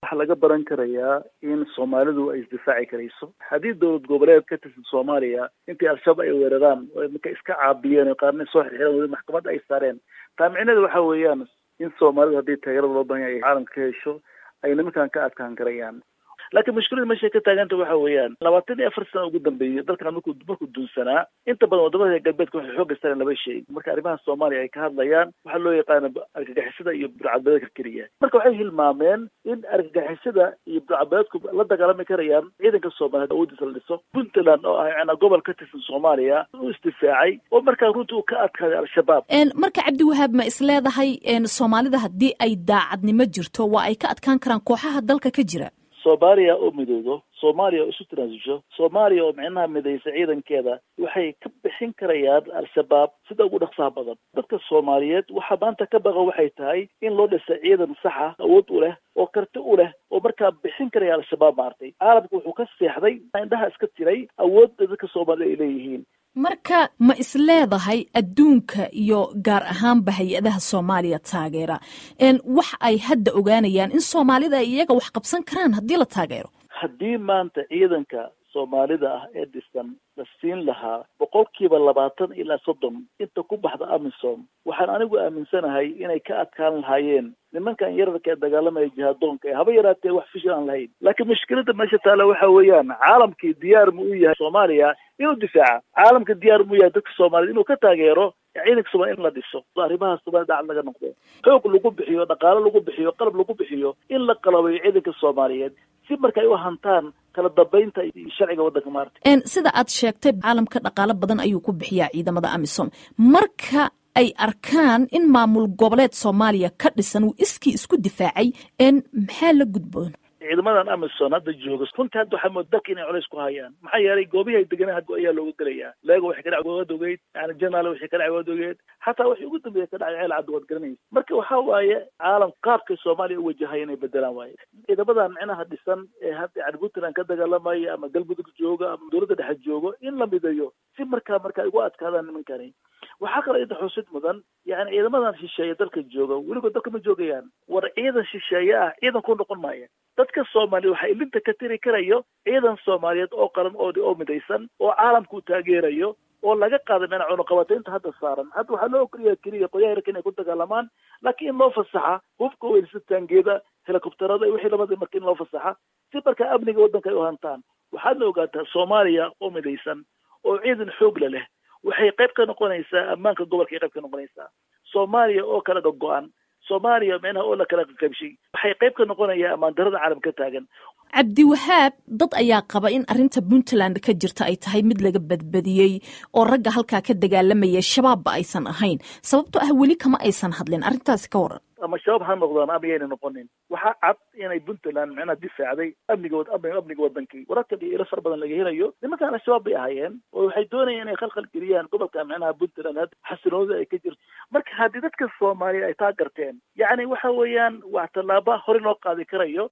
waxaa laga baran karayaa in soomaalidu ay isdifaaci karayso haddii dowlad goboleed ka tirsan soomaaliya intii al-shabaab ay weeraraan oo marka iska caabiyeen oo qaarna soo xirxiran weli maxkamadda ay saareen taa micneheedu waxa weeyaan in soomaalidu haddii taageerada loo bahan yahay ay caalamka ka hesho ay nimankan ka adkaan karayaan laakiin mushkilada meeshay ka taaganta waxa weeyaan labaatan iyo afar sana ugu dambeeyey dalkan markuu markuu duunsanaa inta badan wadamada galbeedka waxay xoogga sareen laba shay marka arrimaha soomaaliya ay ka hadlayaan waxaa loo yaqaana argagixisada iyo burcadbadeedka keliya marka waxay hilmaameen in argagixisada iyo burcadbadeedku la dagaalami karayaan ciidanka soomaaliya awoodiisa la dhiso puntland oo ah yana gobol ka tirsan soomaaliya u isdifaacay oo markaa runtii uu ka adkaaday al-shabaab marka cabdiwahaab ma is leedahay soomaalida haddii ay daacadnimo jirto waa ay ka adkaan karaan kooxaha dalka ka jira soomaaliya oo midoodo soomaaliya oo isu tanaasusho soomaaliya oo micnaha midaysa ciidankeeda waxay ka bixin karayaan al-shabaab sida ugu dhaqsaha badan dadka soomaaliyeed waxaa maanta ka baqa waxay tahay in loo dhisa ciidan saxa awood u leh oo karti u leh oo markaa bixin karaya al-shabaab maartay caalamka wuxuu ka seexday indhaha iska tiray awoodda dadka soomaaliyed ay leeyihiin marka ma is leedahay adduunka iyo gaar ahaanba hay-adaha soomaaliya taageera wax ay hadda ogaanayaan in soomaalida ay iyaga wax qabsan karaan haddii la taageero haddii maanta ciidanka soomaalida ah ee dhisan la siin lahaa boqolkiiba labaatan ilaa soddon inta ku baxda amisom waxaan anigu aaminsanahay inay ka adkaan lahaayeen nimankan yararka ee dagaalamaya jihaadoonka ee haba yaraatee wax fishil aan lahayn laakiin mushkilada meesha taala waxa weeyaan caalamkii diyaar ma u yahay soomaaliya inuu difaaca caalamka diyaar ma u yahay dadka soomaaliyed inuu ka taageero ciidanka soomaliya in la dhiso arrimaha soomaliya dhacad laga noqdo xoog lagu bixiyo dhaqaalo lagu bixiyo qalab lagu bixiyo in la qalabayo ciidanka soomaaliyeed si marka ay u hantaan kala dambeynta iyo sharciga waddanka maarta sida aad sheegtay caalamka dhaqaalo badan ayuu ku bixiyaa ciidamada amisom marka ay arkaan in maamul goboleed soomaaliya ka dhisan uu iskii isku difaacay maxaa la gudboon ciidamadan amison hadda jooga runtii hadda waxaa mooda dalka inay culays ku hayaan maxaa yeelay goobihii ay deganeen hadda ayaa looga gelayaa leego waxay ka dhac waad ogeyd yani janaal waxay ka dhac waad ogeed xataa waxay ugu dambeeya ka dhacay ceel cadda waad garanaysa marka waxa waaye caalam qaabkay soomaaliya u wajahaya inay bedelaan waaye ciidamadan micnaha dhisan ee hadda yani puntland ka dagaalamaya ama galmudug jooga ama dowladda dhexe joogo in la midayo si markaa markaa ugu adkaadaan nimankani waxaa kaloo inta xusid mudan yani ciidamadan shisheeye dalka jooga weligood dalka ma joogayaan war ciidan shisheeye ah ciidan ku noqon maaya dadka soomaaliya waxaa ilinta ka tiri karayo ciidan soomaaliyeed oo qaran oo oo midaysan oo caalamka u taageerayo oo laga qaaday mena cunuqabataynta hadda saaran hadda waxaa loo ogolaya keliya qoryaha yarka inay ku dagaalamaan laakiin in loo fasaxa hubka weysataangeeda helikobterada iyo wixii lamada marka in loo fasaxa si markaa amniga waddanka ay u hantaan waxaadna ogaataa soomaaliya oo midaysan oo ciidan xoogla leh waxay qayb ka noqonaysaa ammaanka gobolka ay qayb ka noqonaysaa soomaaliya oo kala go-go-an soomaaliya micnaha oo la kala qaqabshay waxay qayb ka noqonayaa ammaan darada caalam ka taagan cabdiwahaab dad ayaa qaba in arrinta puntland ka jirta ay tahay mid laga badbadiyey oo ragga halkaa ka dagaalamaya shabaabba aysan ahayn sababtoo ah weli kama aysan hadlin arrintaasi ka waran ama shabaab ha noqdaan ama yayna noqonin waxaa cad inay puntland micnaha difaacday amniga amniga wadankii wararkan iyo ilo far badan laga helayo nimankaan al-shabaab bay ahaayeen oo waxay doonayeen inay khalkhal geliyaan gobolka micnaha puntland had xasiloonida ay ka jirto marka haddii dadka soomaaliya ay taa garteen yacni waxa weeyaan waa tallaaba hore loo qaadi karayo